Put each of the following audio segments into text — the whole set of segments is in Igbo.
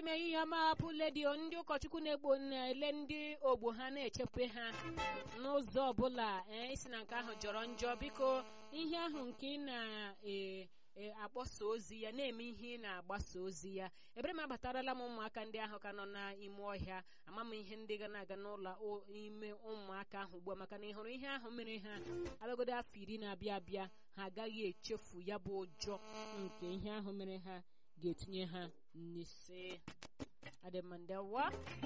ime ihe ọma hapụ ledio ndị ụkọchukwu na-egbo na-ele ndị ogbo ha na-echekwa ha n'ụzọ ọbụla ee isi na nke ahụ jọrọ njọ biko ihe ahụ nke ị na-akpọsa ozi ya na-eme ihe ị na-agbasa ozi ya ebere m abatarala m ụmụaka ndị ahụ ka nọ n'ime ọhịa ama m ihe ndị ga na-aga n'ụlọ ime ụmụaka ahụ ugbu a maka na ị hụrụ ihe ahụ mere ha abịagodo afọ iri na-abịa abịa ha agaghị echefu ya bụ ụjọ nke ihe ahụ mere ha ga-etinye ha n'ise adịmandewa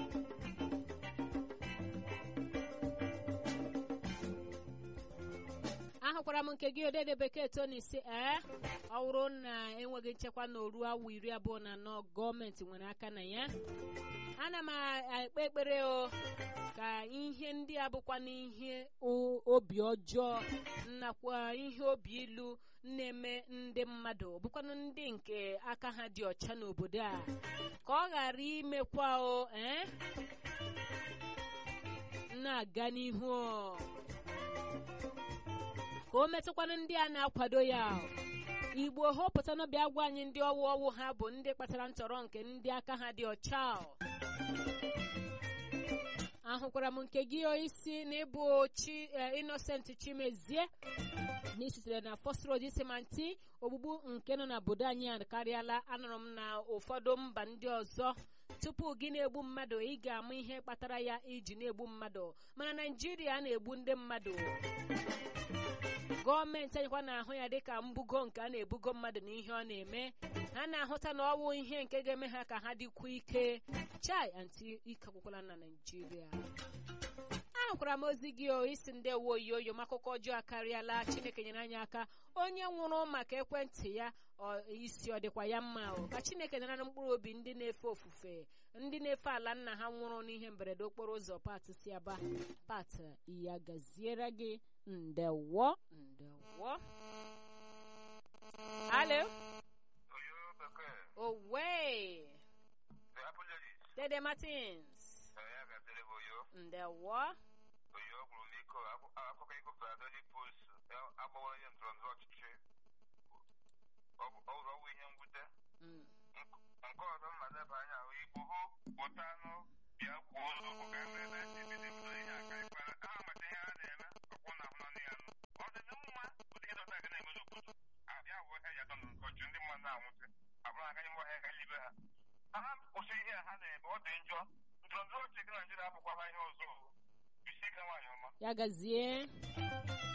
ahụkwara m nke gị odede bekee tony si ee ọ bụrụ na enweghị nchekwa na oru awa iri abụọ na anọ gọọmenti nwere aka na ya ana m ekpe ekpere o ka ihe ndị a bụkwa n'ihe obi ọjọọ nakwa ihe obi ilu na-eme ndị mmadụ bụkwanụ ndị nke aka ha dị ọcha n'obodo a ka ọ ghara imekwa o ee na-aga n'ihu ka o metụkwanụ ndị a na-akwado ya igbo họpụtanụ bịa gwa anyị ndị ọwụ ọwụ ha bụ ndị kpatara ntọrọ nke ndị aka ha dị ọcha ahụkwara m nke gị isi na ịbụ chi Innocent Chimezie na isitere na First Road Isimanti ogbugbu nke nọ n'obodo anyị akarịala anụrụ m na ụfọdụ mba ndị ọzọ tupu gị na-egbu mmadụ ị ga-ama ihe kpatara ya iji na-egbu mmadụ mana Naịjirịa na-egbu ndị mmadụ gọọmenti anyịkwa na-ahụ ya dịka mbugo nke a na-ebugo mmadụ na ihe ọ na-eme ha na-ahụta na ọwụ ihe nke ga-eme ha ka ha dịkwa ike chai anti ike akwụkwọla na naijiria ahụkwara m ozi gị o isi ndị ewe oyoyo m akụkọ ọjọọ akarịala chineke nyere anyị aka onye nwụrụ maka ekwentị ya isi ọ dịkwa ya mma o ka chineke nara mkpụrụ obi ndị na-efe ofufe ndị na-efe ala nna ha nwụrụ n'ihe mberede okporo ụzọ pat si aba pat ya gaziere gị ndewo ndewo alo owe dede martins ndewo nke ọzọ mma leba anya ahụ igbo hụ pụta anụ bịa kwuo ụzọ bụ ka ebe ebe esi ebido ebido ihe aka ịkwara ha mata ihe ha na-eme ọkwụ na ahụ nanị ya nụ ọ dị mma ụdị ihe dọta ga na-eme n'obodo abịa bụ ihe ya dọ n'ụkọchị ndị mmadụ na-anwụsị abụrụ aka nye mgbe ha libe ha ha kwụsị ihe ha na-eme ọ dị njọ ndọrọndọrọ ọchịchị Naijiria abụkwa ha ihe ọzọ isi ike nwaanyị ọma ya gazie